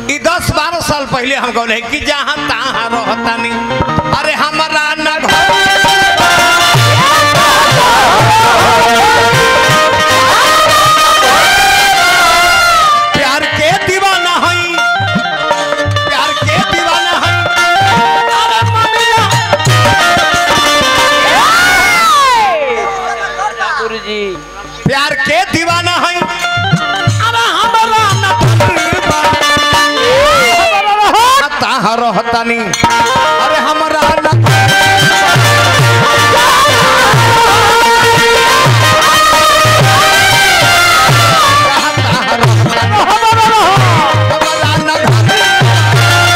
ई दस बारह साल पहले हम गौले कि जहाँ तहाँ रहतानी अरे हमारा न घर प्यार के दीवाना हई प्यार के दीवाना हई अरे ममिया गुरुजी प्यार के दीवाना हई अरे हमारा न तकलीफा हमारा ताहा रहतानी अरे हमारा न ताहा रहतानी, हमारा न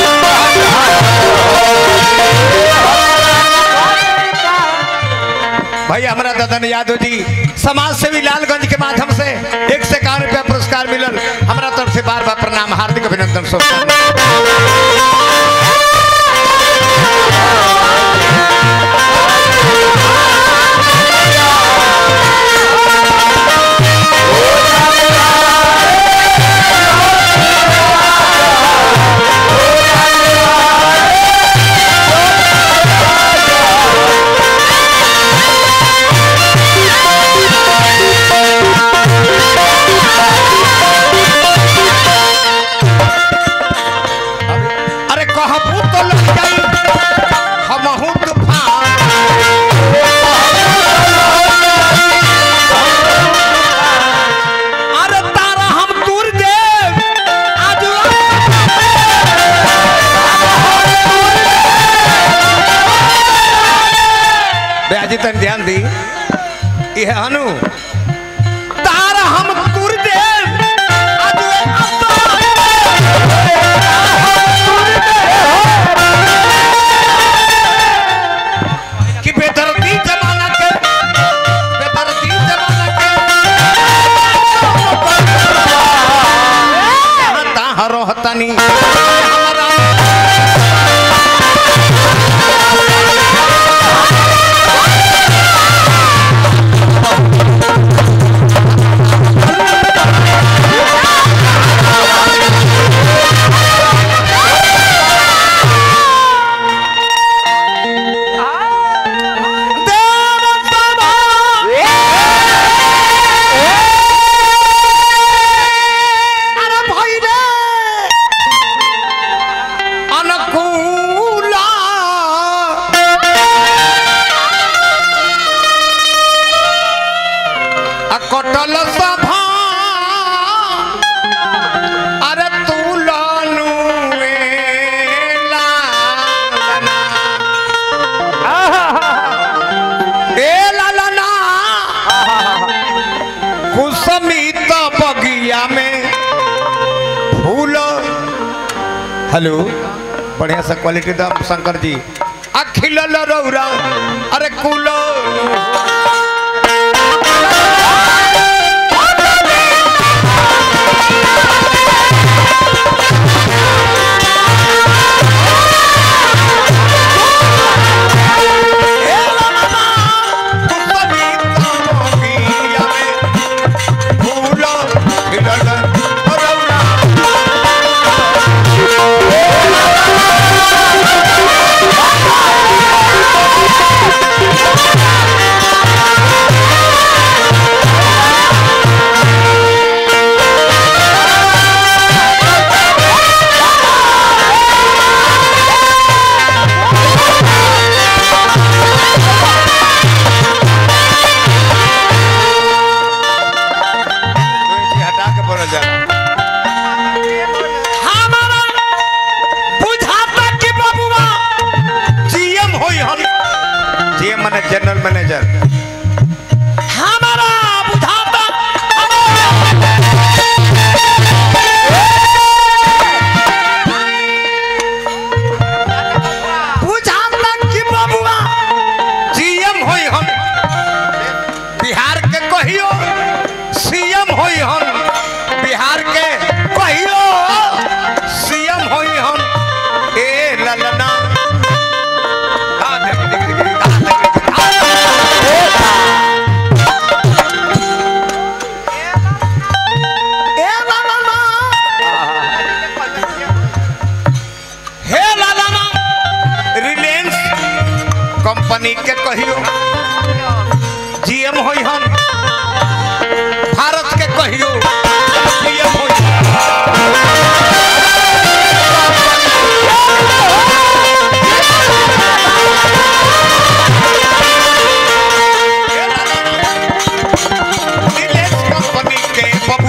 भाई हमारा ददन यादव जी समाज सेवी लालगंज के माध्यम से एक से इक्यावन रुपया पुरस्कार मिलल हमारा तरफ से बार बार प्रणाम हार्दिक अभिनंदन सोचता अरे कहबू तो लग जाई हमहू तूफान अरे तारा हम दूर देव आज ब्याजी तन ध्यान दी यह हनु तारा हम दूर देव आज कि बेदर्दी जमाना के बेदर्दी जमाना के जहाँ तहाँ रहतानी हमारा देव बाबा अरे भाई रे अनुकूला अकटल सभा अरे तू लानू ए लालना कुसमित बगिया में फूल हेलो बढ़िया सा क्वालिटी दाम शंकर जी अखिल रौरा अरे कुल ए लालना, कुसमित बगिया में फूल खिलल रौरा जी हटा के बोलल जाला हमारा बुझाता कि बबुआ जीएम होई हम जीएम माने जनरल मैनेजर हमारा बुझाता बुझाता कि बबुआ जीएम होई हम बिहार के कहियो सीएम होई हम बिहार के कहियो सीएम होई हम ए ललना हाँ, देख, देख, देख, देख, हाँ, देख, देख, हाँ।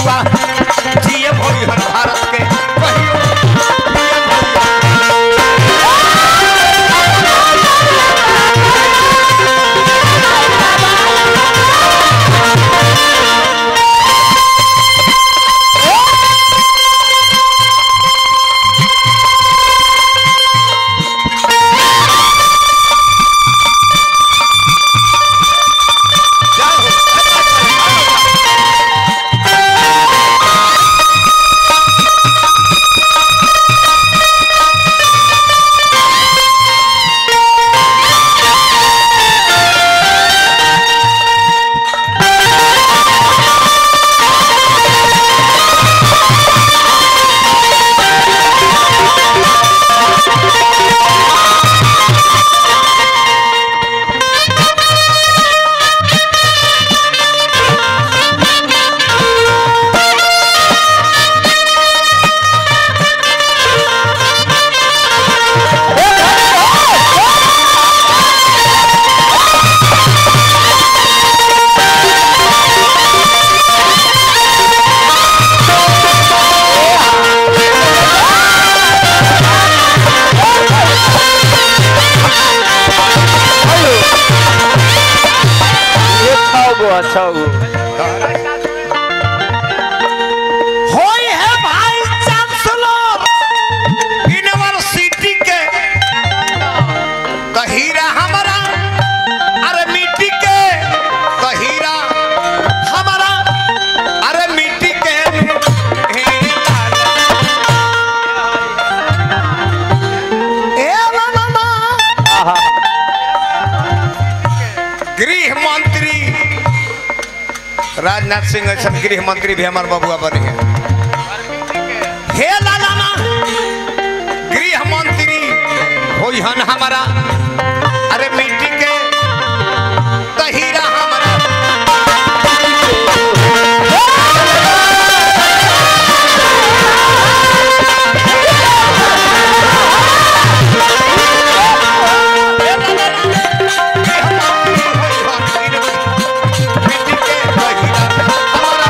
बबुआ जिए भोई हन भारत के कहियो PM होई हन। जाओ ये छह गो है, छह गो होई है भाई चांसलर यूनिवर्सिटी के कहीरा हमारा अरे मिट्टी के कहीरा हमारा अरे मिट्टी के हे लाला। ए लाला। आहा, गृह मंत्री राजनाथ सिंह ऐसा गृह मंत्री भी हमारे बबुआ बने हैं हे लाला ना गृह मंत्री होई हन हमारा अरे मिट्टी के तहीरा हमारा हे लाला ना, गृह मंत्री होई हन मिट्टी के तहीरा हमारा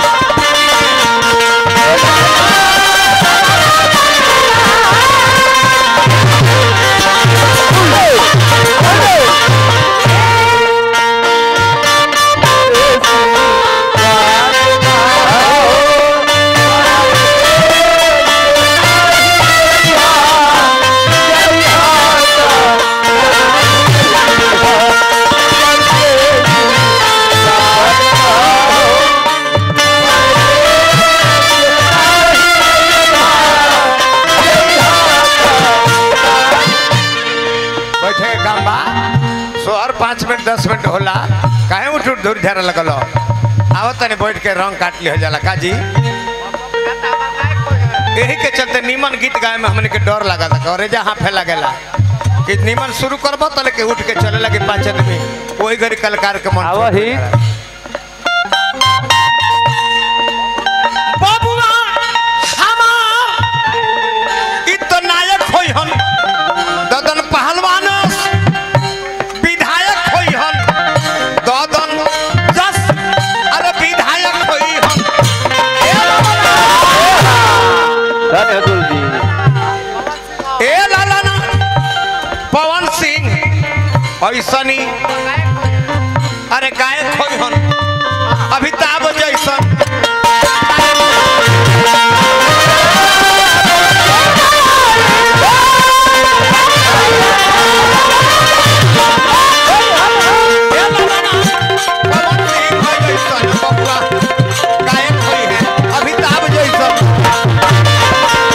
बैठे के काम बा सोहर पाँच मिनट दस मिनट होला काहे उठ उठ धूर झारा लगल हो? आवत तनी बैठ के रंग काट लिया जाला का जी यही के चलते नीमन गीत गाए में हमने के डर लगा था और जहाँ फैला गेला कि नीमन शुरू करबो तले के उठ के चले लगे पाँच आदमी वही घड़ी कलाकार के मन आवा ही। बबुआ हमार इ तो नायक होई हन ददन पहलवान विधायक होई हन ददन जस अरे विधायक होई हन ए धन्य अतुल जी ए लाला ना पवन सिंह ऐसनी अरे गायक होई हन अमिताभ जैसन ए लाला ना, पवन सिंह होई जैसन बबुआ, गायक होई है, अमिताभ जैसन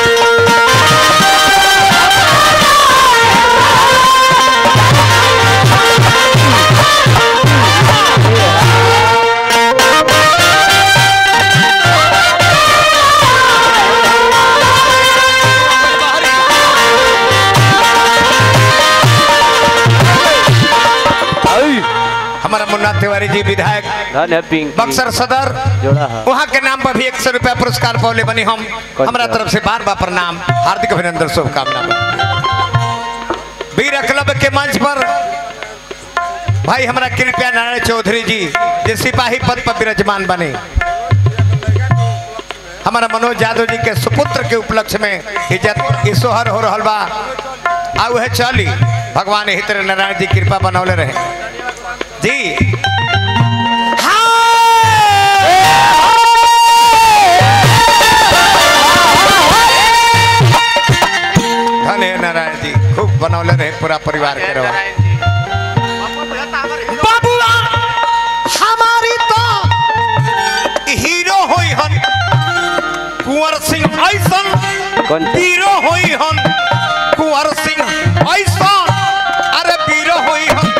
आई, हमारा मुन्ना तिवारी जी विधायक धन्य पिंकी बक्सर सदर जोड़ा है वहाँ के नाम पर भी एक सौ रुपया पुरस्कार पौले बनी हम हमारा तरफ से बार बार प्रणाम हार्दिक अभिनंदन शुभकामना वीर क्लब के मंच पर भाई हमारा कृपया नारायण चौधरी जी जे सिपाही पद पर विराजमान बने हमारा मनोज यादव जी के सुपुत्र के उपलक्ष्य में इज्जत ई सोहर हो रहल बा आ उहे चली भगवान हितर नारायण जी कृपा बनौले रहे जी धन हे नारायण जी खूब बनौले रहे पूरा परिवार के रहो बाबुआ हमारी तो हीरो होई हन कुंवर सिंह ऐसन कौन सा? हीरो होई हन कुंवर सिंह ऐसन अरे वीरो होई हन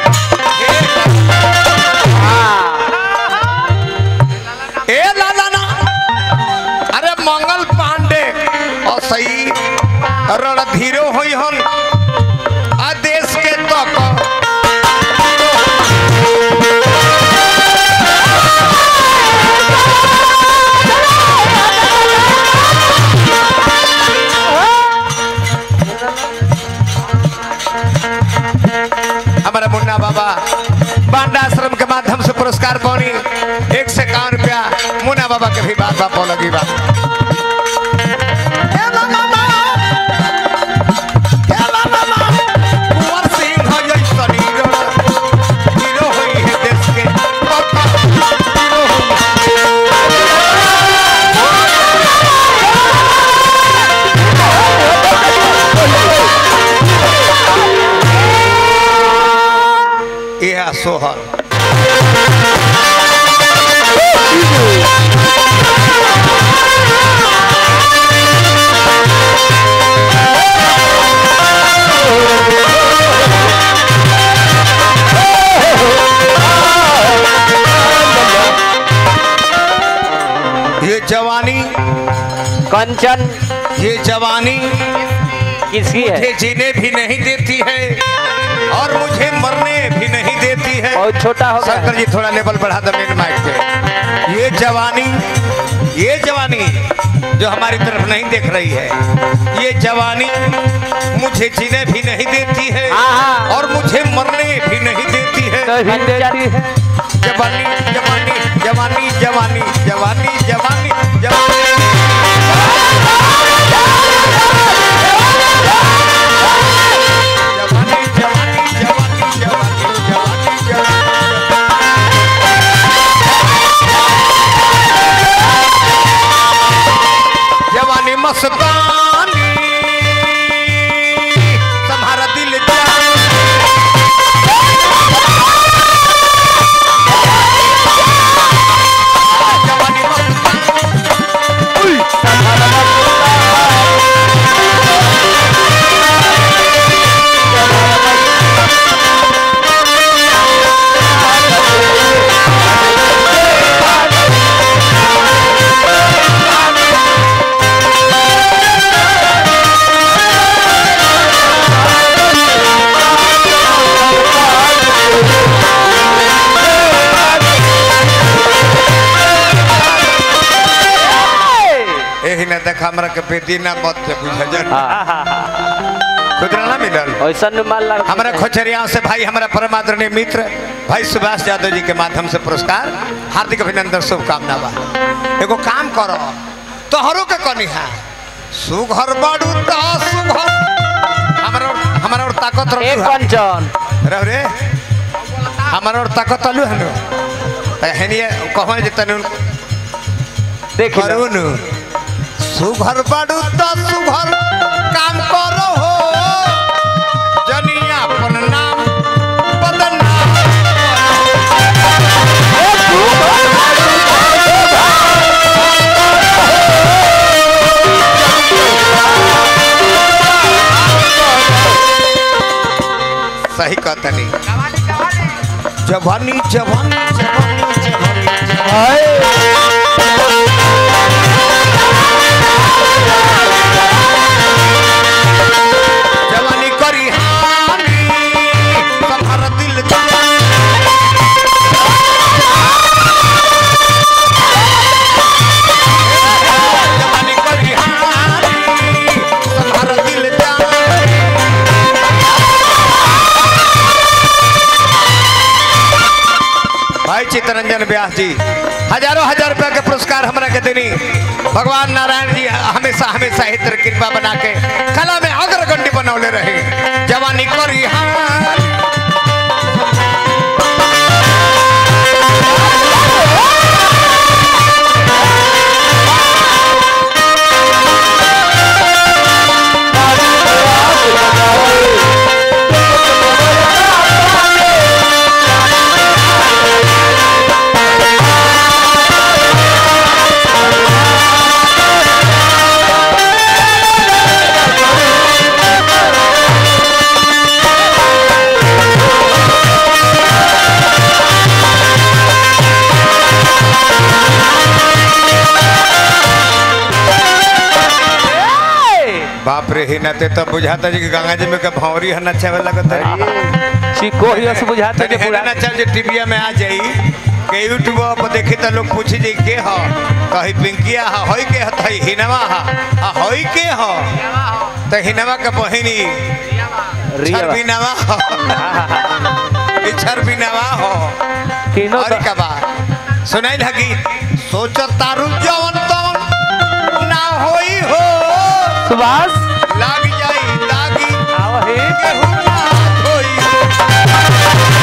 ए लाला ना अरे मंगल पांडे और सही रणधीरो होई हन आ देश के तक हमारा मुन्ना बाबा बांडा आश्रम के माध्यम से पुरस्कार पानी एक से इक्यावन रुपया मुन्ना बाबा के भी बात बात लगी बात हे बाबा बा, हे बाबा बा, कुंवर सिंह जैसन हीरो, हीरो होई है देश के पापा, हीरो होई। यह सोहर ये जवानी कंचन ये जवानी किसकी है मुझे जीने भी नहीं देती है और मुझे मरने भी नहीं देती है बहुत छोटा हो गया शंकर जी थोड़ा लेवल बढ़ा दो मेन माइक पे ये जवानी ये जवानी जो हमारी तरफ नहीं देख रही है ये जवानी मुझे जीने भी नहीं देती है हाँ, हाँ। और मुझे मरने भी नहीं देती है कभी देती है जवानी जवानी जवानी जवानी जवानी जवानी जवानी जवानी जवानी जवानी जवानी जवानी जवानी जवानी मस्तानी तुम्हारा दिल जानी जवानी मस्तानी एही ना देख हमरा के बेटी ना मत से बुझ जा खुदरा ना मिलल ऐसा माल लगा हमारा खोचरिया से भाई हमारा परम आदरणीय मित्र भाई सुभाष यादव जी के माध्यम से पुरस्कार हार्दिक अभिनंदन शुभकामना बा एगो काम करो तोहरो के कनी है सुघर बाड़ू ता सुघर हमारा हमारा और ताकत एक रखू है कंचन रह रे हमारा और ताकत अलू है नु हेनिए कहने जे तनु देख लो। करू नु सुघर बाड़ू ता सुघर काम करो हो जनिया अपन नाम बदनाम सही कहतनी जवानी जवानी जवानी जवानी जवानी करी हानी तुम्हारा दिल जानी जवानी करी हानी तुम्हारा दिल जानी भाई चित्तरंजन व्यास जी हजारों हजार रुपया के पुरस्कार पुरस्कार हमरा के देनी भगवान नारायण जी हमेशा हमेशा हितर कृपा बना के कला में अग्रगण्य बनौले रहे जवानी करी हाल बाप रे हिना ते तब बुझाता जी कि गंगा जी में के भौरी है नचावे लगत है चिको ही से बुझाते तनी के हेना पूरा नचा जे टीवीया में आ जाई के यूट्यूब पर देखी त लोग पूछी जी के ह कही पिंकिया ह होई के ह थई हिनवा ह आ होई के ह त हिनवा के बहिनी रिया छरबिनवा ह ई छरबिनवा हो तीनों और का बा सुनाई लगी सोचत तारू जवन तवन ना होई हो सुभाष लाग जाई दागी आओ हे केहू ना होई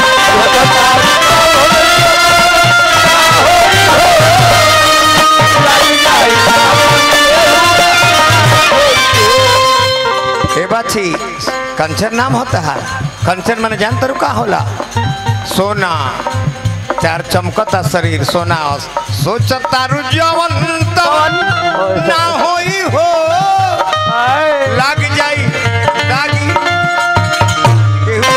हे बाछी कंचन नाम होता है कंचन मैंने जान तरु का होला सोना चार चमकता शरीर सोना सोचता रु जवन तवन ना होई हो आए, लाग जाई दागी केहू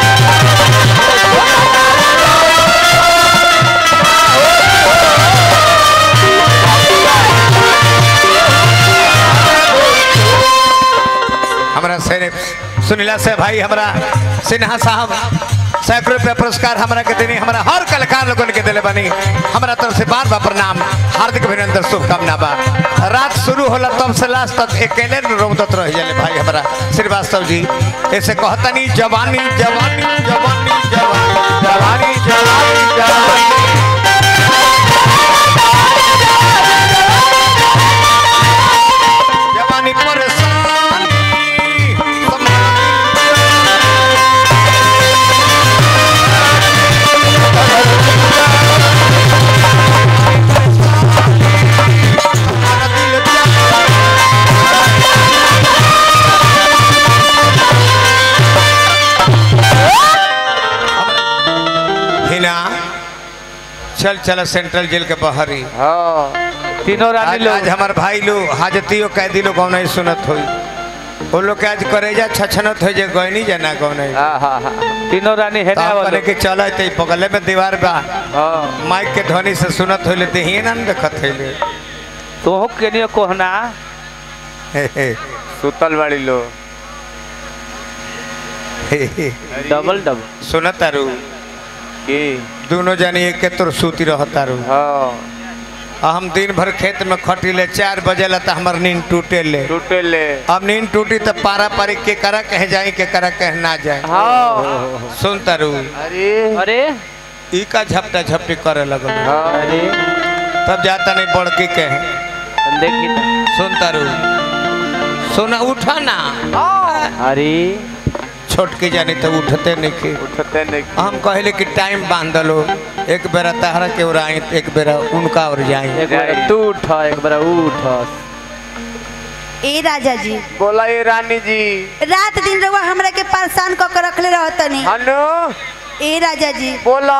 हमरा से सुनीला से भाई हमरा सिन्हा साहब सैकड़ों रुपया पुरस्कार हमरा के देनी हमरा हर कलाकार लोगन के दिले बनी हमरा तरफ से बार बार प्रणाम हार्दिक अभिनंदन शुभकामना बा रात शुरू होला तब से लास्ट तक अकेले रोदत रह जाले भाई हमरा श्रीवास्तव जी ऐसे कहतनी जवानी जवानी जवानी जवानी जवानी जवानी जवानी जवानी परेशानी हिना चल चल सेंट्रल जेल के बाहरी हाँ तीनों रानी आज, लोग आज हमार भाई लोग हाजतियों कैदी लोग कौन सुनत होई वो लोग के आज करेजा छछनत हो जे गयनी जना कौन हाँ हाँ हाँ तीनों रानी है ना करे वाले के चल ते बगले में दीवार बा हाँ माइक के ध्वनि से सुनत होइले ते ही ना देखत होइले तो हो के नहीं कोहना हे, हे, सुतल वाली लोग हे, हे। डबल डबल सुनत तारू की दोनों जानी एक के तोर सूती रहत तारू हाँ आ हम दिन भर खेत में खटिले चार बजेला त हमर नींद टूटे ले टूटे ले अब नींद टूटी त पारा पारी के करा कहे जाई के करा कहे ना जाए हाँ सुन तारू अरे अरे ई का झपटा झपटी करे लगल हाँ अरे तब जाता नहीं बड़की के देखी तो। सुन तारू सुन उठा ना अरे छोटकी जानी तो उठते नहीं के उठते नहीं हम कहले कि टाइम बांध लो एक बेरा तहरा के ओर आई एक बेरा उनका और जाई एक बार तू उठ एक बार उठ ए राजा जी बोला ये रानी जी रात दिन रउआ हमरा के परेशान क के रखले रहतनी हनु ए राजा जी बोला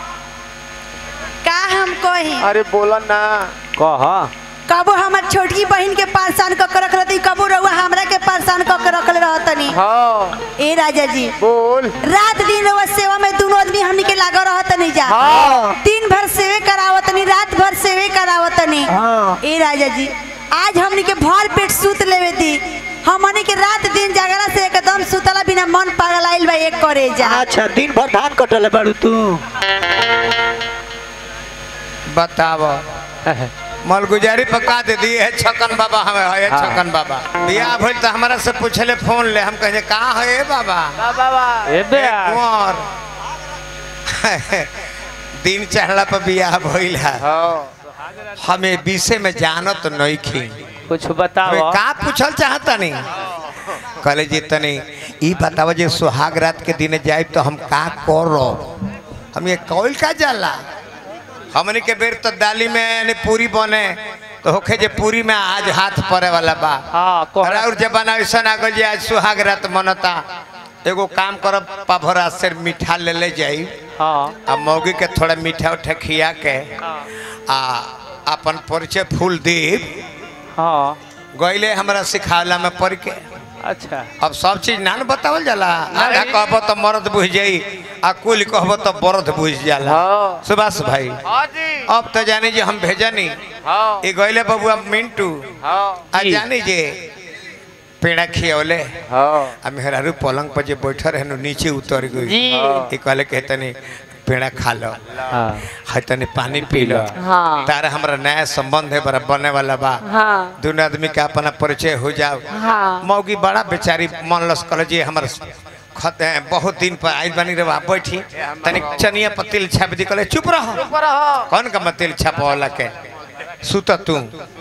का हम कही अरे बोला ना कह कबो हमर छोटकी बहन के परेशान क के रख रहती कबो रउआ हमरा के परेशान क के रखले रहतनी हाँ ए राजा जी बोल रात दिन रउआ सेवा में दोनों आदमी हमनी के लागल रहतनी जा हाँ दिन भर सेवे करावतनी रात भर सेवे करावतनी हाँ ए राजा जी आज हमनी के भर पेट सूत लेवे दी हमनी के रात दिन जागरा से एकदम सुतला बिना मन पागल आइल बा एक करे जा अच्छा दिन भर धान कटले बाड़ू तू बताव मलगुजारी पका दे दिए है छकन बाबा हमें है हाँ। छकन बाबा बियाह भइल त हमारा से पूछले फोन ले हम कहे का है ए बाबा ए बे ए कुंवर दिन चढ़ला पर बियाह भइल है हाँ हमें विषय में जानत नहीं खी कुछ हमें बताओ का पूछल चाहता नहीं कहले जी तनी ई बताव जे सुहाग रात के दिन जाए तो हम का करो हम ये कौल का जाला हमने के बेर तो दाली में यानी पूरी बने तो होखे जे पूरी में आज हाथ पड़े वाला बा हाँ कोहरा और जमाना ऐसा आ गल जे आज सुहाग रात मनता एगो काम करब पाभरा से मीठा ले ले जाई हाँ आ मौगी के थोड़ा मीठा उठा खिया के आ अपन परिचय फूल दीप हाँ गईले हमरा सिखावला में पढ़ के अच्छा अब सब चीज ना न बतावल जाला आधा कहबो तो मर्द बुझ जाई आ कुल कहबो तो बरद बुझ जाला हाँ सुभाष भाई हाँ जी अब तो जानी जे हम भेजनी हाँ ई गईले बबुआ मिंटू हाँ आ जानी जे पेड़ा खियौले हाँ आ मेहरारू पलंग पर जे बैठल रहनु नीचे उतर गई जी ई कहले के तनी पेड़ा खा लो हाँ है तनी पानी पी लो हाँ तारा हमरा नया संबंध है बड़ा बने वाला बा हाँ दोनों आदमी का अपना परिचय हो जाओ हाँ मौगी बड़ा बेचारी मनलस कल जी हमर खत है, बहुत दिन पर आई बनी रहा बैठी तनिक चनिया पर तिल छाप दी कहले चुप रहो कौन का मैं तिल छापवाला के सुत तू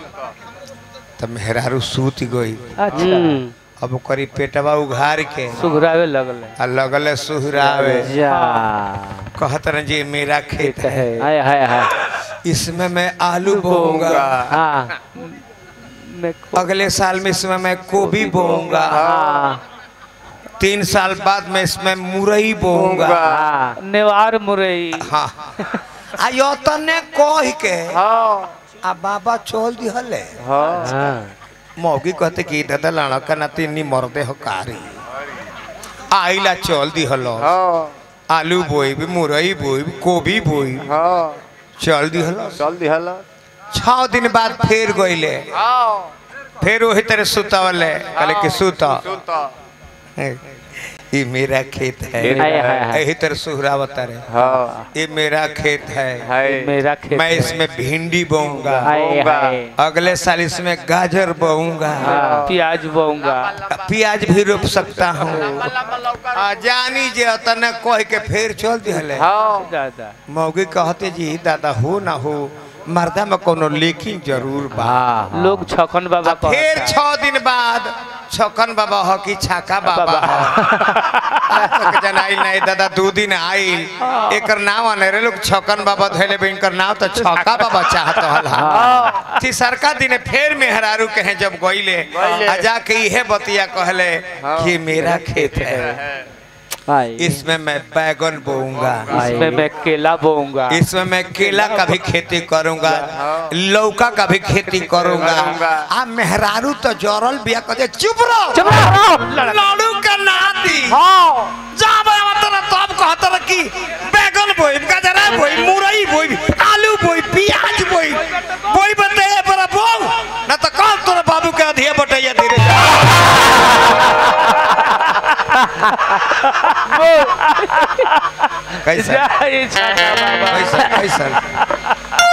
तब मेहरारू सूत गई अच्छा अब करी पेटवा उघार के सुघरावे लगल आ लगले सुहरावे जा कहत रहे जी मेरा खेत है हाय हाय हाय इसमें मैं आलू बोऊंगा हाँ मैं अगले साल में इसमें मैं गोभी बोऊंगा हाँ तीन साल बाद में इसमें मुरई बोऊंगा हाँ नेवार मुरई हाँ आ यो तने कह के हाँ आ बाबा चल दिहले हाँ मौगी कहते कि दादा लड़का ना तीन मरदे हो कारी आइला चल दिहलो आलू बोई मुरई बोई गोभी बोई चल दिहलो चल दिहला छह दिन बाद फिर गईले फिर वही तरह सुतवले कहले कि सुत ये मेरा खेत है हाय हाय हाय यही तरह सुहरावत रहे हाँ ये मेरा खेत है मेरा खेत मैं है। इसमें भिंडी बोऊंगा हाय हाय अगले साल इसमें गाजर बोऊंगा हाँ, प्याज बोऊंगा प्याज भी रोप सकता हूँ आ, जानी जे तने कह के फिर चल दिहले दादा मौगी कहते जी दादा हो ना हो मर्दा में कोनो लेकिन जरूर बा लोग छकन बाबा आ फिर कहता। छह दिन बाद छकन बाबा हो कि छाका बाबा बाबा। हो आज तक जनाइल नहीं दादा दू दिन आइल एकर नाम आने रे लोग छकन बाबा धैले बे इनकर नाम तो छका बाबा चाहत हला तीसरका दिन फिर मेहरारू के हैं जब गईले आ जाके इहे बतिया कहले कि मेरा खेत है हाय इसमें मैं बैगन बोऊंगा इसमें मैं केला बोऊंगा इसमें मैं केला का भी खेती करूंगा लौका का भी खेती करूंगा आ मेहरारू तो जरल बिया कहते चुप रहो चुप रहो। लाड़ू का नाती हाँ जा बे मतलब तब कहत रह कि बैगन बोई गाजरा बोई मुरई बोई आलू बोई प्याज बोई बोई बते बड़ा बो ना तो कल तोरा बाबू के अधिया बटैया धीरे कैसा जय छका बाबा कैसा कैसा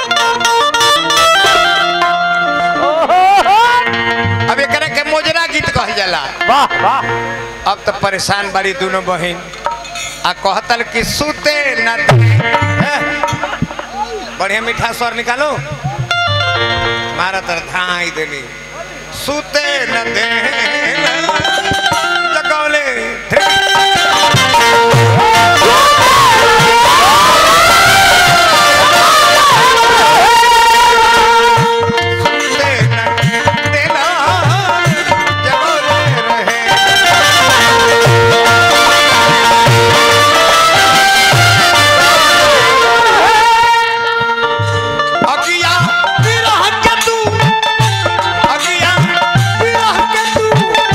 अब एकरा के मोजरा गीत कहल जाला वाह वाह अब तो परेशान बड़ी दोनों बहन आ कहतल कि सुते न ए, बढ़िया मीठा स्वर निकालो मारा तर धाई देली सुते न दे जगौले सुते न देला जगौले रहे अगिया विरह के तू अगिया विरह के तू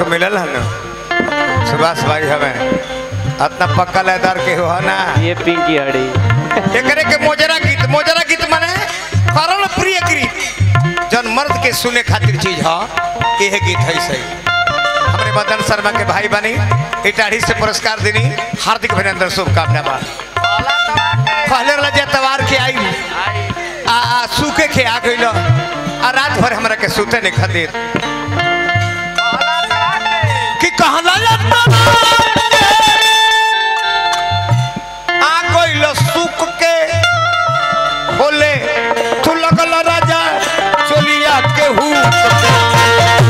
मिलल है ना सुभाष भाई हमें इतना पक्का लेदार के हो ना ये पिंकी हड़ी एकरे के मोजरा गीत मोजरा गीत माने करण प्रिय गीत जन मर्द के सुने खातिर चीज ह यह गीत है सही हमरे मदन शर्मा के भाई बनी इटाढ़ी से पुरस्कार देनी हार्दिक अभिनंदन शुभकामना बा पहले वाला जे तवार के आई आ, आ सूखे के आ गइल आ रात भर हमरा के सूते नहीं खातिर कि कहला आ गइल सुख के बोले तू लगल राजा चोलिया के हु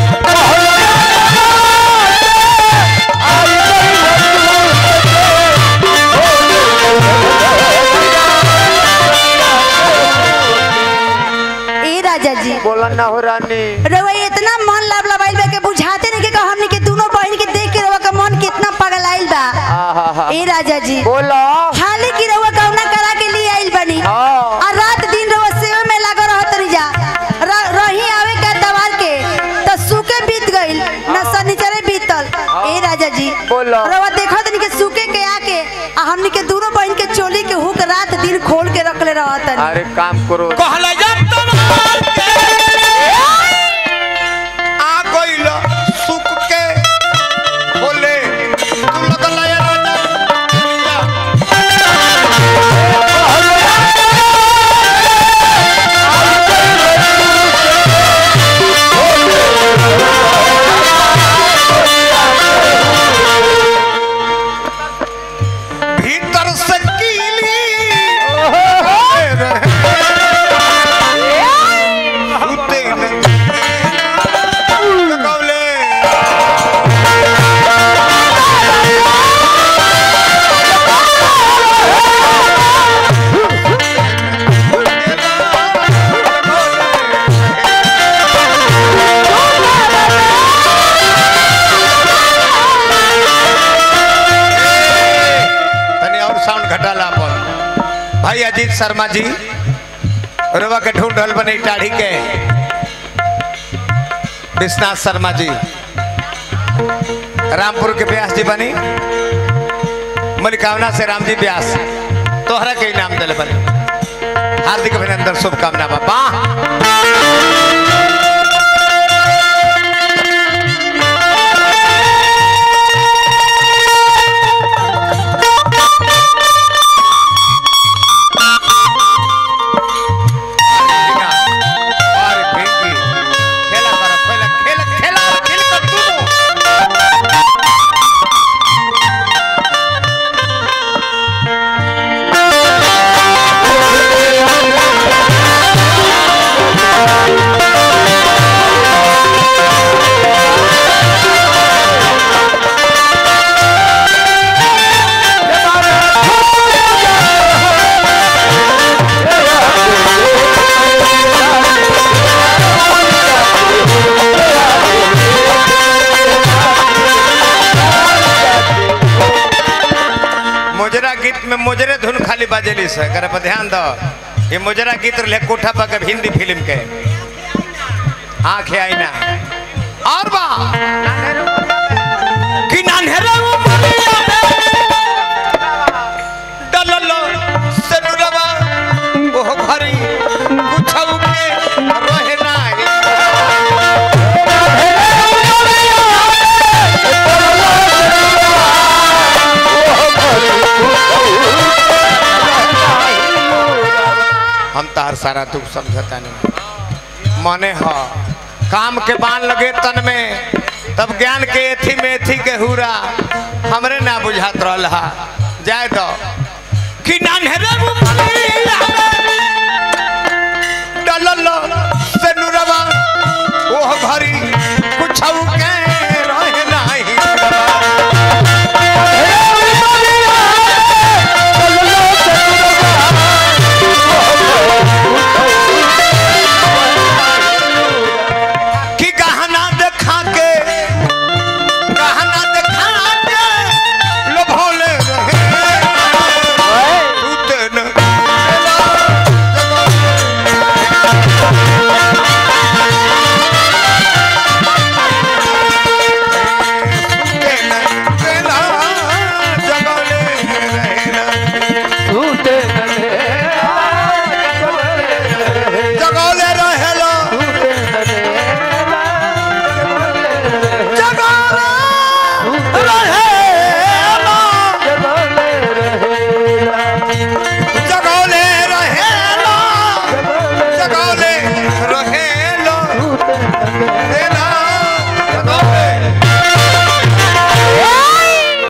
ए राजा जी बोला ना हो रानी रउआ इतना मन लब लबाइल बा के बुझाते नहीं के हमनी के दोनों बहन के देख के रउआ का मन कितना पगलाइल बा आहा ए राजा जी बोलो खाली की रउआ कौना करा के लिए आइल बनी हाँ। और रात दिन रउआ सेवे में लागल रहत रही जा र- रही आवे का दवार के तो सूखे बीत गइल न शनिचरे बीतल ए राजा जी बोलो। रउआ देखत नहीं के सूखे के आके आ हमनी के दोनों बहन के चोली के हुक रात दिन खोल के रखले रहत अरे काम करो कहला तवार के आ गइल सुख के बोले तू लगल राजा चोलिया भीतर से कीली सुते नहीं। ककौले। तनी और साउंड घटा ला अपन भाई अजीत शर्मा जी रवा के ढूंढ रहल बने टाढ़ी के विश्वनाथ शर्मा जी रामपुर के व्यास जी बनी मलिकावना से राम जी व्यास तोहरा के इनाम दिल बने हार्दिक अभिनंदन शुभकामना बाबा अरे पिंकी खेला कर खेला खेला खेला खेल कर तू मोजरा गीत में मोजरे धुन खाली बाजेली से करे पर ध्यान दो ये मोजरा गीत रहे कोठा पर के हिंदी फिल्म के आंखें आई ना और बा कि नान्हेरे उमरिया डलल से डुरवा ओह घरी कुछौ के रहे नाही हम तार सारा दुख समझता नहीं मने ह काम के बान लगे तन में तब ज्ञान के एथी में एथी के हुरा हमरे ना बुझात रहल हा जाए तो कि नान्हेरे मुमलिया डलल से नुरवा ओह घरी कुछौ के रहे नाही कि गहना देखा के गहना देखा के लोभोले रहे सूते न रहे